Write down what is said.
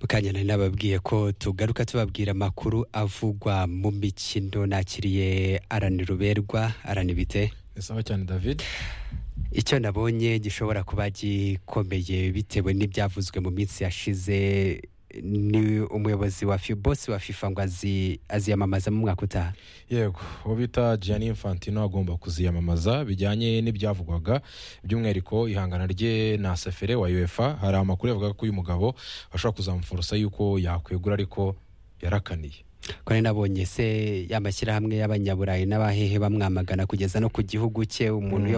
mukanya nari nababwiye ko tugaruka tubabwira amakuru avugwa mu mikino nakiriye arani ruberwa arani bite ni sawa cyane david icyo nabonye gishobora kuba gikomeye bitewe n'ibyavuzwe mu minsi yashize ni umuyobozi wa fi- bosi wa fifa ngo azi- aziyamamaza mu mwaka utaha yego uwo bita gianni infantino agomba kuziyamamaza bijyanye n'ibyavugwaga by'umwihariko ihangana rye na sefere wa uefa hari amakuru yavuga ko uyu mugabo bashobora kuzamuforosa yuko yakwegura ariko yarakaniye ko nari nabonye se amashyirahamwe y'abanyaburayi n'abahehe bamwamagana kugeza no ku gihugu cye umuntu uyoboye